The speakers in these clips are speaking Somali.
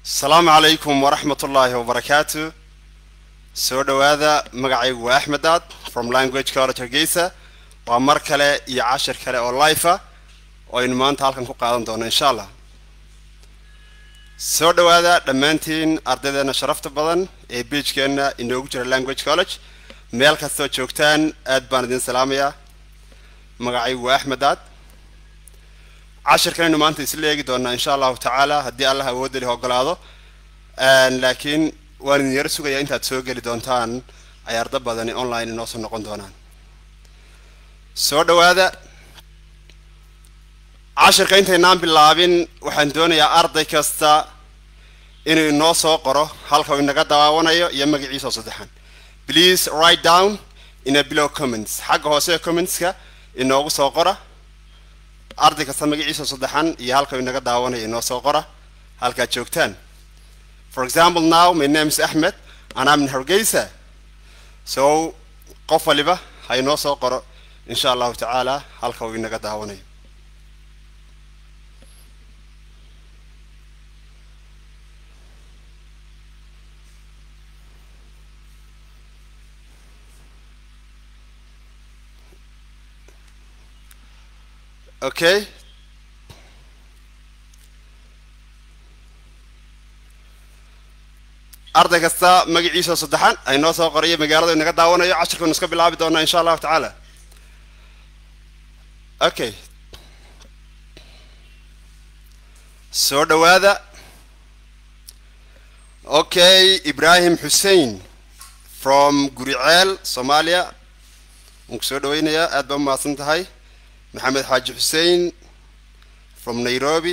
asalaamu calaykum waraxmat ullaahi wabarakaatu soo dhowaada magacaygu waa axmed aad from language college hargeysa waa mar kale iyo cashir kale oo life ah oo aynu maanta halkan ku qaadan doono insha allah soo dhowaada dhammaantiin ardaydeena sharafta badan ee beijkeenna inoogu jira language college meel kastoo joogtaan aad baan idin salaamayaa magacaygu waa axmed aad cashirkanaynu maanta isla eegi doonaa insha allahu tacaala haddii allah awoodda leh ogolaado laakiin waan idin yaro sugayaa intaad soo geli doontaan ay arda badani online inoo soo noqon doonaan soo dhowaada cashirka intaynaan bilaabin waxaan doonayaa arday kasta inuu inoo soo qoro halka uu inaga dawaawanayo iyo magaciisa oo saddexan please write down in a below comments xagga hoose ee commentska inoogu soo qora arday kasta magaciisa saddexan iyo halka uu inaga daawanayo inoo soo qora halkaad joogtaan for example now my name is ahmed and I'm in hargeysa so qof waliba ha inoo soo qoro insha allahu tacaala halka uu inaga daawanayo okay arday kasta magaciisa saddexan ay noo soo qorayo magaalada inaga daawanayo cashirkanu iska bilaabi doonaa insha allahu tacaala okay soo dhowaada okay ibrahim xussein from guriceel soomaaliya waan ku soo dhaweynayaa aad baa umahadsan tahay maxamed xaaji xussein from nairobi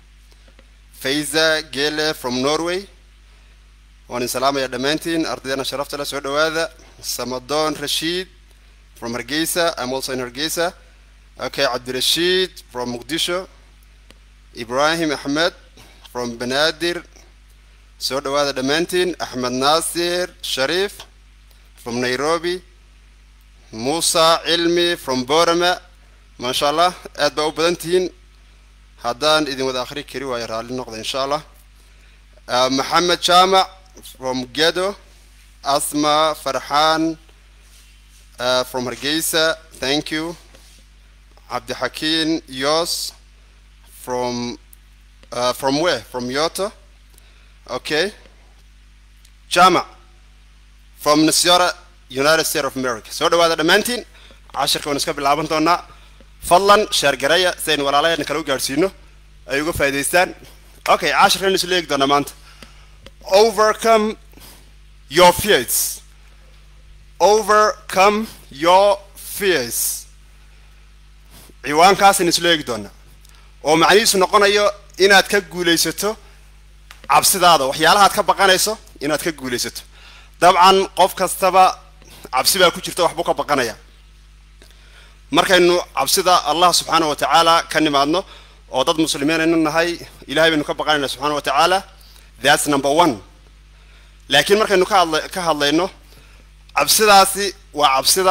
fayza gele from norway waan idin salaamaya dhammaantiin ardaydeena sharafta leh soo dhowaada samadon rashiid from hargeysa i'm also in hargeysa okay cabdirashiid from muqdisho ibrahim axmed from banaadir soo dhowaada dhammaantiin axmed naasir shariif from nairobi muusa cilmi from borama maasha allah aad baa u badan tihiin haddaan idin wada akhri kari waayo raalli noqda insha allah maxamed jaamac from gedo asma farxaan uh, from hargeysa thank you cabdixakiin yos from uh, from where from yoto okay jaamac from nasiora united states of america soo dhawaada dhammaantiin cashirka waan iska bilaaban doonaa fadlan sheergareya si aynu walaalaheenna kale u gaadhsiino ay uga faa'idaystaan okay cashirkan isla eegi doonaa maanta overcome your fears overcome your fears ciwaankaasaynu isla eegi doonaa oo macnihiisu noqonayo inaad ka guulaysato cabsidaada waxyaalahaad ka baqanayso inaad ka guulaysato dabcan qof kastaba cabsi baa ku jirta waxbuu ka baqanaya markaynu cabsida allah subxaana wa tacaala ka nimaadno oo dad muslimiin aynu nahay ilahay baynu ka baqanayna subxana wa tacaala thats number one laakiin markaynu ka hadla ka hadlayno cabsidaasi waa cabsida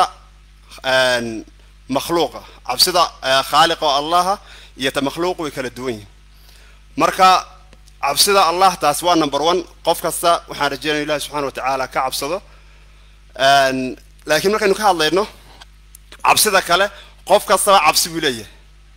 makhluuqa cabsida khaaliqa oo allaha iyo ta makhluuq way kala duwan yihin marka cabsida allah taas waa number one qof kasta waxaan rajeynaya ilahi subxana wa tacaala ka cabsado laakiin markaynu ka hadlayno cabsida kale qof kastaba cabsi buu leeyahay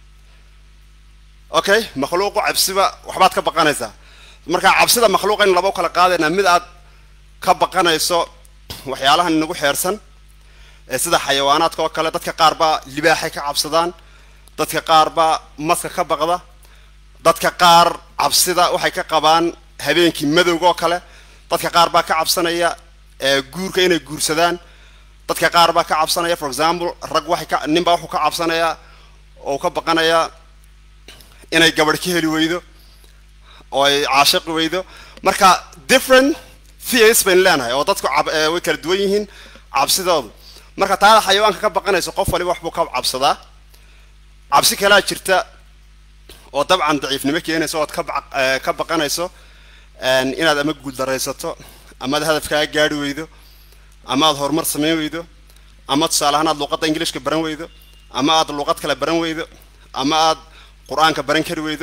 okay makhluuqu cabsiba waxbaad ka baqanaysaa marka cabsida makhluuqaynu laba u kala qaadaynaa mid aad ka baqanayso waxyaalahan inagu xeersan ee sida xayawaanaadka oo kale dadka qaar baa libaaxay ka cabsadaan dadka qaar baa maska ka baqda dadka qaar cabsida waxay ka qabaan habeenkii madowga oo kale dadka qaar baa ka cabsanaya guurka inay guursadaan dadka qaar baa ka cabsanaya for example rag waxay ka nin baa wuxuu ka cabsanayaa oo ka baqanayaa inay gabadh ka heli weydo oo ay caashiqi weydo marka different fears baynu leenahay oo dadku way kala duwan yihiin cabsidoodu marka taada xayawaanka ka baqanayso qof waliba waxbuu ka cabsadaa cabsi kalaa jirta oo dabcan daciifnimo keenayso ood ka baqanayso inaad ama guuldaraysato amaad hadafkaa gaari weydo ama aad horumar samayn weydo ama tusaale ahaan aad luuqadda ingilishka baran weydo ama aad luuqad kale baran weydo ama aad qur-aanka baran kari weydo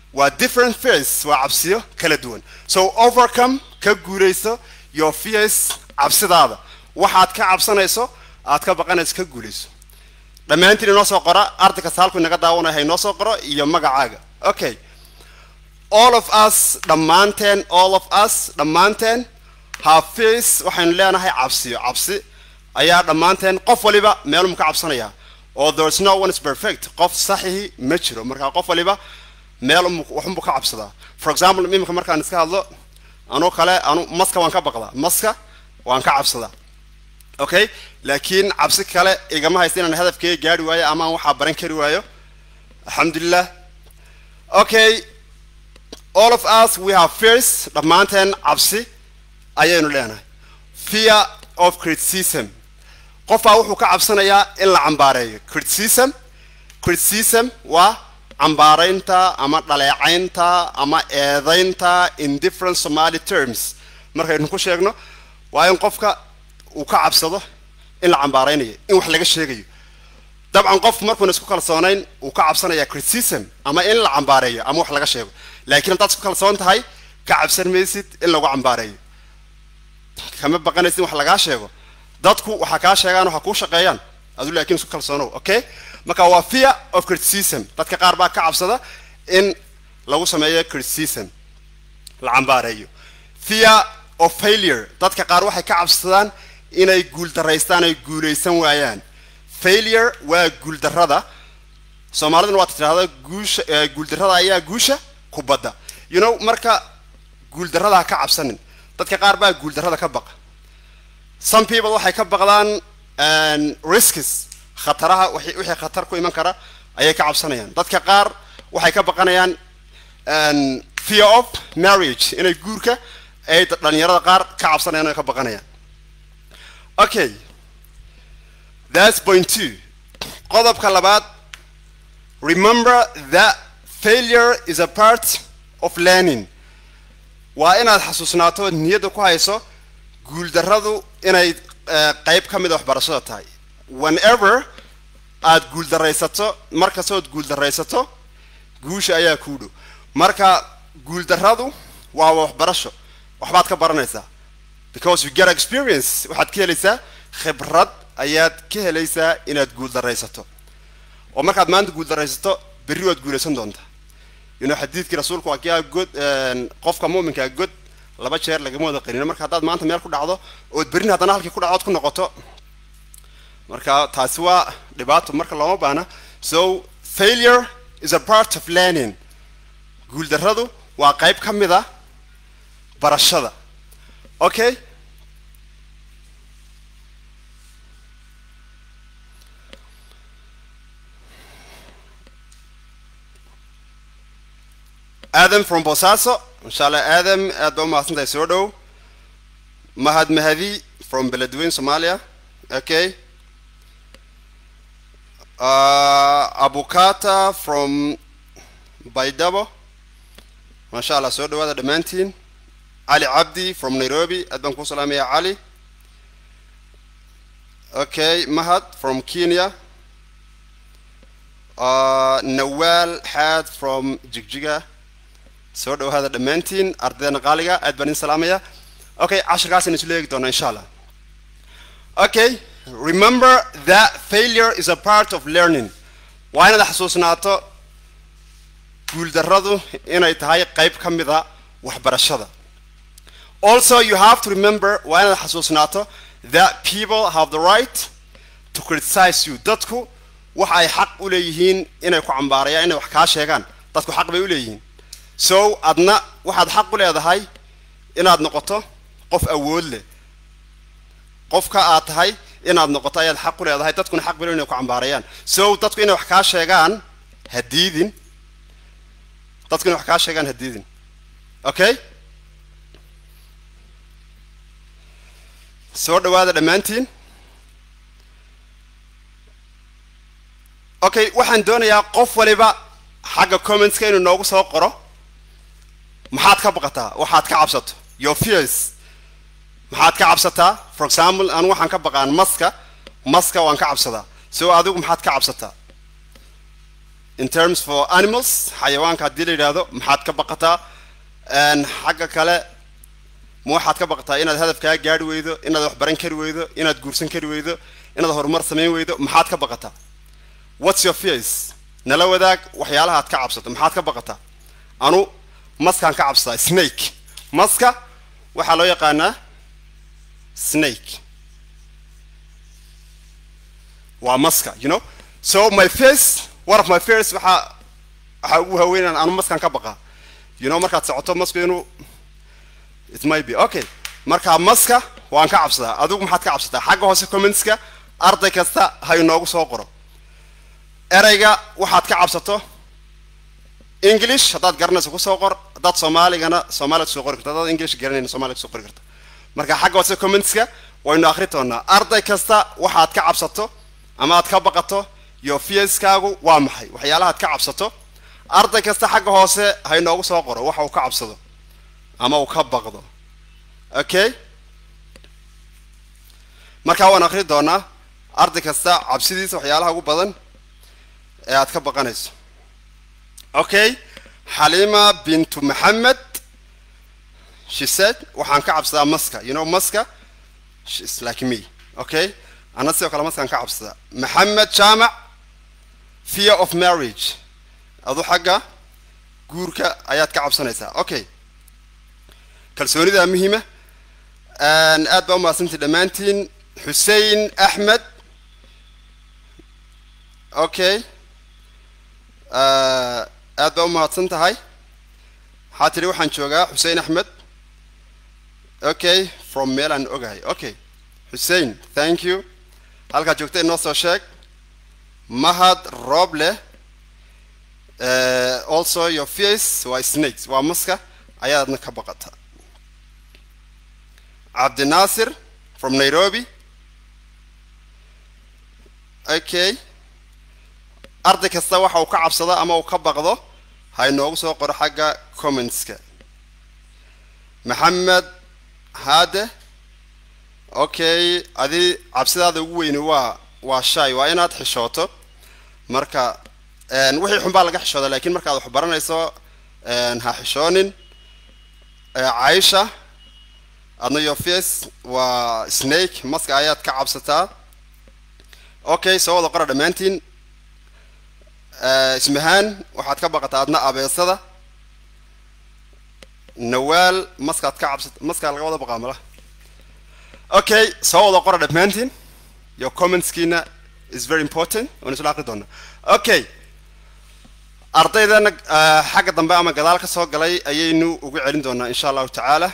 waa different fears waa cabsiyo kala duwan so overcome ka guulayso your fears cabsidaada waxaad ka cabsanayso aad ka baqanayso ka guulayso dhammaantiin inoo soo qora arday kasta halku inaga daawanaya ha inoo soo qoro iyo magacaaga okay all of us dhammaanteen all of us dhammaanteen have fears waxaynu leenahay cabsiyo cabsi ayaa dhammaanteen qof waliba meelum ka cabsanaya oo there's no one is perfect qof saxihi ma jiro marka qof waliba meel waxunbu ka cabsadaa for example imika markaan iska hadlo anuu kale anu maska waan ka baqdaa maska waan ka cabsadaa okay laakiin cabsi kale igama haysta inaan hadafkeyga gaari waayo ama aan waxaa baran kari waayo alxamdulilah okay all of us we have fears dhammaanteen cabsi ayaynu leenahay fear of criticism qofbaa wuxuu ka cabsanayaa in la cambaareeyo criticism criticism waa cambaaraynta ama dhaleecaynta ama eedaynta in different somali terms markaynu ku sheegno waa in qofka uu ka cabsado in la cambaaraynayo in wax laga sheegayo dabcan qof markuuna isku kalsoonayn uu ka cabsanaya criticism ama in la cambaareeyo ama wax laga sheego laakiin haddaad isku kalsoon tahay ka cabsan maysid in lagu cambaareeyo kama baqanaysid in wax lagaa sheego dadku waxaa kaa sheegaan waxaa kuu shaqeeyaan adu laakiin isku kalsoonow okay marka waa fear of criticism dadka qaar baa ka cabsada in lagu sameeyo criticism la cambaareeyo fear of failure dadka qaar waxay ka cabsadaan inay guuldaraystaan ay guulaysan waayaan failure waa guuldarrada soomaaliduna waad tidhahda guusha guuldarrada ayaa guusha ku badda you know marka guuldarrada ha ka cabsanin dadka qaar baa guuldarrada ka baqa some people waxay ka baqdaan risks khataraha wixii khatar ku iman kara ayay ka cabsanayaan dadka qaar waxay ka baqanayaan fear of marriage inay guurka ay dhalinyarada qaar ka cabsanayaan ay ka baqanayaan okay that's point two qodobka labaad remember that failure is a part of learning waa inaad xasuusnaato niyadda ku hayso guuldarradu inay qayb ka mida waxbarashada tahay whenever aad guuldaraysato markastood guuldaraysato guusha ayaa kuu dhow marka guuldarradu waa waxbarasho waxbaad ka baranaysaa because you get experience waxaad ka helaysaa khibrad ayaad ka helaysaa inaad guuldaraysato oo markaad maanta guuldaraysato berri waad guulaysan doontaa you know xadiidkii rasuulku waa kia god qofka muuminkaa god laba jeer lagama wada qarino marka haddaad maanta meel ku dhacdo ood berrin haddana halkii ku dhacood ku noqoto marka taasi waa dhibaato marka looma baana so failure is a part of learning guuldarradu waa qayb ka mid a barashada okay adam from bosaso insha allah adam aad baa umahadsantahay soo dhow mahad mahadi from beledweyne somalia okay uh, abukata from baydabo masha allah soo dhawaada dhammaantiin cali cabdi from nairobi aad baan kuu salaamaya cali okay mahad from kenya uh, nawal xaad from jigjiga soo dhawaada dhammaantiin ardayda qaaliga aad baan idin salaamaya okay cashirkaasaynu isu leegi doonaa insha allah okay remember that failure is a part of learning waa inaad xasuusnaato guuldarradu inay tahay qayb ka mida waxbarashada also you have to remember waa inaad xasuusnaato that people have the right to criticize you dadku waxa ay xaq u leeyihiin inay ku cambaarayaan inay wax kaa sheegaan dadku xaq bay u leeyihiin so adna waxaad xaq u leedahay inaad noqoto qof awood leh qofka aad tahay inaad noqoto ayaad xaq u leedahay dadkuna xaq bay inay ku cambaarayaan so dadku inay wax kaa sheegaan ha diidin dadku inay wax kaa sheegaan ha diidin okay soo dhawaada dhammaantiin okay waxaan doonayaa qof waliba xagga commentska inuu noogu soo qoro maxaad ka baqataa waxaad ka cabsato your fears maxaad ka cabsataa for example anu waxaan ka baqaan maska maska waan ka cabsadaa so adigu maxaad ka cabsataa in terms for animals xayawaanka haddii la yidhaahdo maxaad ka baqataa xagga kale ma waxaad ka baqataa inaad hadafkaa gaari weydo inaad wax baran kari weydo inaad guursan kari weydo inaad horumar samayn weydo maxaad ka baqataa what's your fears nala wadaag waxyaalaha aad ka cabsato maxaad ka baqataa anu maskaan ka cabsadaa snake maska waxaa loo yaqaanaa snake waa maska you know so my face one of my fears waxaa waxaa ugu haweenan anu maskaan ka baqaa you know markaad socoto masku inuu it might be okay marka maska waan ka cabsadaa adigu maxaad ka cabsataa xagga hoose commentska arday kasta ha inoogu soo qoro ereyga waxaad ka cabsato english haddaad garanayso kusoo qor haddaad soomaaligana soomaaliya kusoo qori karta haddaad english garanayna soomaliya kusoo qori karta marka xagga hoose commentska waynu akhri doonaa arday kasta waxaad ka cabsato ama aad ka baqato iyo fiaskaagu waa maxay waxyaalahaad ka cabsato arday kasta xagga hoose ha inoogu soo qoro waxa uu ka cabsado ama uu ka baqdo okay markaa waan akhri doonaa arday kasta cabsidiisa waxyaalaha ugu badan ee aad ka baqanayso okay xalima bintu maxamed she said waxaan ka cabsadaa maska you know maska is like me okay ana sidoo kale maskaan ka cabsadaa maxamed jaamac fear of marriage adu xagga guurka ayaad ka cabsanaysaa okay kalsoonida muhiima aad baa umahadsantii dhammaantiin xusein axmed okay aad baa umahadsan tahay waxaa tidhi waxaan joogaa xusein axmed okay from meel aan ogahay okay xusein thank you halkaad joogta inoo soo sheeg mahad roble also your face waa snakes waa maska ayaadna ka baqata cabdinaasir from nairobi okay arday kasta waxa uu ka cabsado ama uu ka baqdo ha inoogu soo qoro xagga commentska maxamed haade okay adi cabsidaada ugu weyni waa waa shay waa inaad xishooto marka wixii xun baa laga xishooda lakiin markaad wax baranayso ha xishoonin caisha adna your face waa snake maska ayaad ka cabsataa okay soo wada qora dhammaantiin ismahaan waxaad ka baqataa adna abeesada nawaal maskaad ka cabsata maskaa laga wada baqaa malaha okay soo wada qora dhammaantiin your commentskiina is very important waan isla aqri doonaa okay ardaydana xagga dambe ama gadaal ka soo galay ayaynu ugu celin doonaa insha allahu tacaala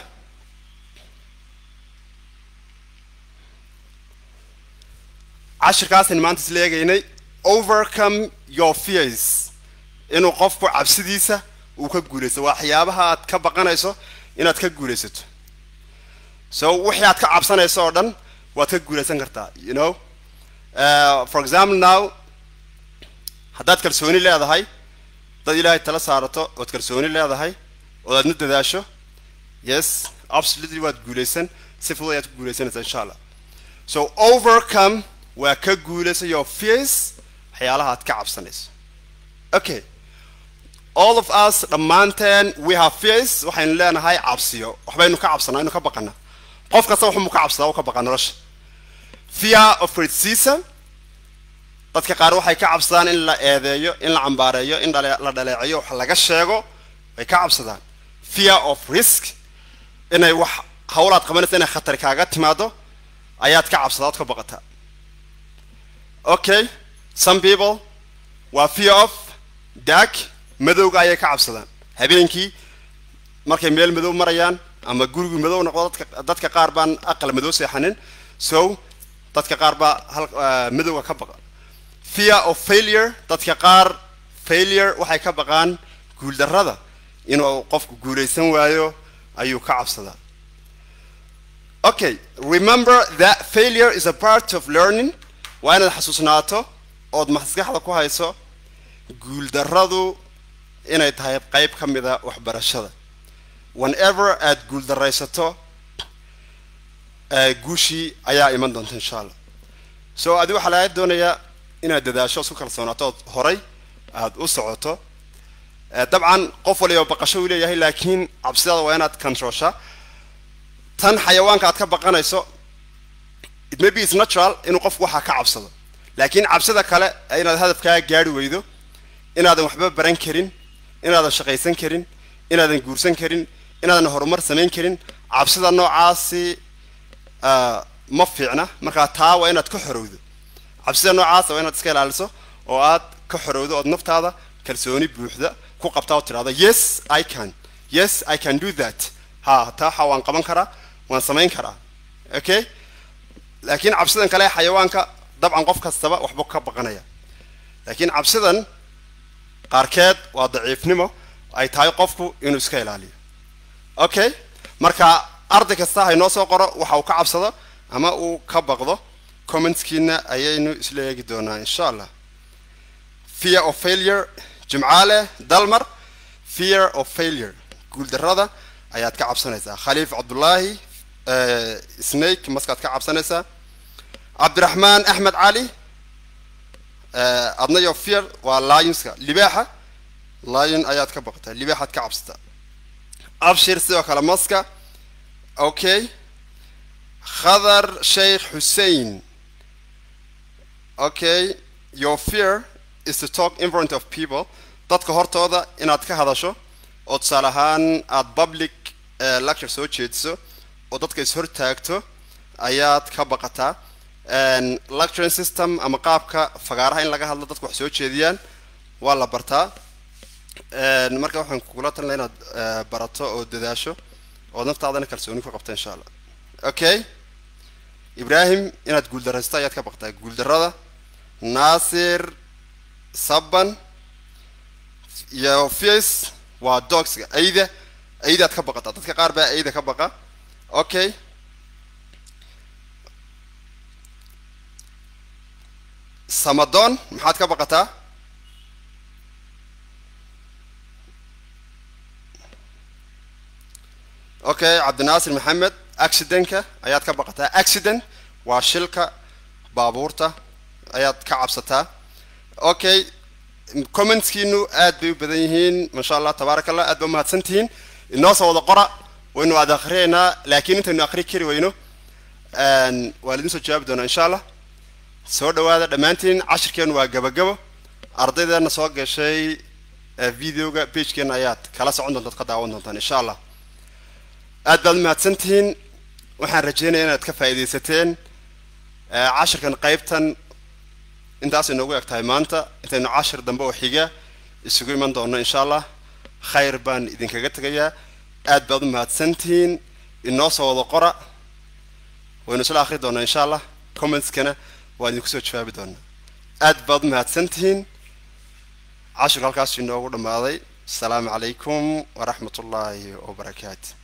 cashirkaasaynu maanta isla eegaynay overcome your fears inuu qofku cabsidiisa uu ka guulaysto waxyaabaha aad ka baqanayso inaad ka guulaysato so wixii aad ka cabsanayso oo dhan waad ka guulaysan kartaa you know uh, for example now haddaad kalsooni leedahay dad ilaahay tala saarato ood kalsooni leedahay ood aadna dadaasho yes absolutely waad guulaysan si fudud ayaad ku guulaysanaysaa insha allah so overcome waa ka guulaysa your fears waxyaalaha aad ka cabsanayso okay all of us dhammaanteen we have fears waxaynu leenahay cabsiyo waxbaynu ka cabsanaa inu ka baqana qof kasta waxmu ka cabsadaa u ka baqa nolosha fear of criticism dadka qaar waxay ka cabsadaan in la eedeeyo in la cambaareeyo in la dhaleeceeyo wax laga sheego way ka cabsadaan fear of risk inay wax hawlaad qabanaysa inay khatari kaaga timaado ayaad ka cabsadaa ood ka baqataa okay some people waa fear of dark madowga ayay ka cabsadaan habeenkii markay meel madow marayaan ama gurigu madow noqdo dadka dadka qaar baan aqal madow seexanin so dadka qaar baa hal madowga ka baqa fear of failure dadka qaar failure waxay ka baqaan guuldarrada inuu qofku guulaysan waayo ayuu ka cabsadaa okay remember that failure is a part of learning waa inaad xasuusnaato ood maskaxda ku hayso guuldarradu inay tahay qayb ka mida waxbarashada whenever aad guuldaraysato guushii ayaa iman doonta insha allah so adi waxaa laga doonayaa inaad dadaasho isku kalsoonaato ood horay aada u socoto dabcan qof waliba baqasho uu leeyahay laakiin cabsidaada waa inaad controlsha tan xayawaanka aad ka baqanayso it maybe is natural inuu qofku waxaa ka cabsado laakiin cabsida kale inaad hadafkaa gaari weydo inaadan waxba baran karin inaadan shaqaysan karin inaadan guursan karin inaadan horumar samayn karin cabsida noocaasi ma fiicna markaa taa waa inaad ka xorowdo cabsida noocaasa waa inaad iska ilaaliso oo aad ka xorowdo ood naftaada kalsooni buuxda ku qabtaa oo tidhahdo yes i can yes i can do that ha taa waxa waan qaban karaa waan samayn karaa okay laakiin cabsidan kale xayawaanka dabcan qof kastaba waxba ka baqanaya laakiin cabsidan qaarkeed waa daciifnimo ay tahay qofku inuu iska ilaaliyo okay marka arday kasta haynoo soo qoro waxa uu ka cabsado ama uu ka baqdo commentskiina ayaynu isla eegi doonaa insha allah fear of failure jimcaale dalmar fear of failure guuldarrada ayaad ka cabsanaysaa khaliif cabdullaahi snake maskaad ka cabsanaysaa cabdiraxmaan axmed cali adna yo fear waa lionska libaaxa lion ayaad ka baqataa libaaxaad ka cabsataa abshir sidoo kale maska okay khadar sheikh hussein okay your fear is to talk in front of people dadka hortooda inaad ka hadasho oo tusaale ahaan aada public lecture soo jeediso oo dadka is-hortaagto ayaad ka baqataa lecturing system ama qaabka fagaaraha in laga hadlo dadka wax soo jeediyaan waa la bartaa marka waxaan kugula talinaa inaad barato oo dadaasho oo naftaadana kalsooni ku qabta insha allah okay ibrahim inaad guuldaraysto ayaad ka baqtaa guuldarrada naasir saban iyo fias waa dogska ayda aydaad ka baqataa dadka qaar baa ayda ka baqa okay samadon maxaad ka baqataa okay cabdinaasir maxamed accidentka ayaad ka baqataa accident waa shilka baabuurta ayaad ka cabsataa okay commentskiinu aad bay u badan yihiin masha allah tabaaraka allah aad ba umahadsan tihiin inoo soo wada qora waynu aad akhriyaynaa laakiin intaynu akhri kari weyno waa laidin soo jawaabi doonaa insha allah soo dhawaada dhammaantiin cashirkeenu waa gabagabo ardaydeena soo gashay videoga bagekeena ayaad kala socon doontaad ka daawan doontaan insha allah aad baad umahadsan tihiin waxaan rajeynaya inaad ka faa'iidaysateen cashirkan qaybtan intaas inoogu eg tahay maanta intaynu cashir dambe oo xiga isugu iman doono insha allah khayr baan idinkaga tegayaa aad baad umahadsantihiin inoo soo wada qora waynu isla akhri doonaa insha allah commentskana waan idinku soo jawaabi doonaa aad baad umahadsantihiin cashirku halkaas inoogu dhammaaday asalaamu calaykum waraxmat ullaahi wabarakaatu